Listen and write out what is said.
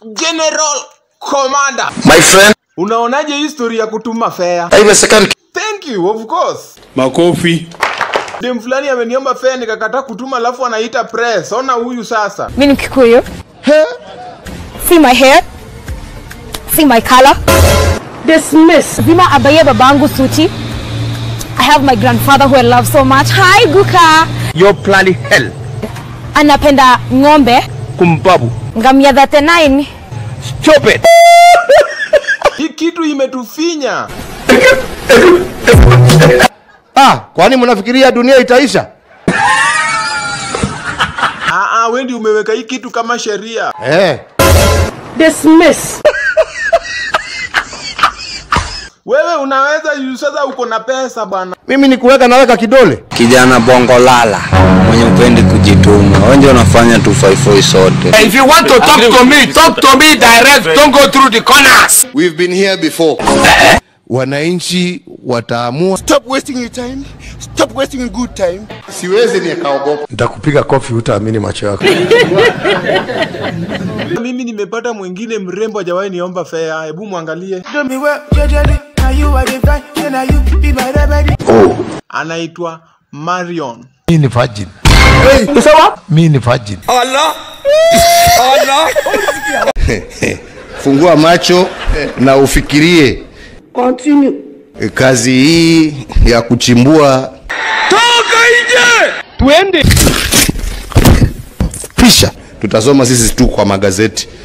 General Commander. My friend, Unaonaje history ya kutuma fare? haiwezekani. Thank you, of course. Makofi. Dem fulani ameniomba fare nikakataa kutuma alafu anaita press. Ona huyu sasa. mi ni Kikuyu. See my hair. See my color. Dismiss. Zima abaye babangu suti. I have my grandfather who I love so much. Hi Guka. You're planning hell. Anapenda ng'ombe. Kumbabu. Ngamia 39. Stop it. Hii kitu imetufinya. Ah, kwani mnafikiria dunia itaisha? Ah ah, wewe ndio umeweka hii kitu kama sheria. Eh. Wewe unaweza juu sasa uko na pesa bwana. Mimi ni kuweka naweka kidole. kijana bongo lala mwenye upendi kujituma wewe ndio unafanya 254 sote If you want to talk to me, talk to me direct. Don't go through the corners. We've been here before. Wananchi wataamua. Stop wasting your time. Stop wasting your good time. Siwezi nikaogopa. Nitakupiga kofi utaamini macho yako. Mimi nimepata mwingine mrembo hajawahi niomba fare. Hebu mwangalie. Do me well, judgely. Now you are the right, then now you be my remedy. Anaitwa Marion. Mi ni virgin. Mi ni virgin. Fungua macho na ufikirie. Continue. Kazi hii ya kuchimbua Twende. pisha tutasoma sisi tu kwa magazeti.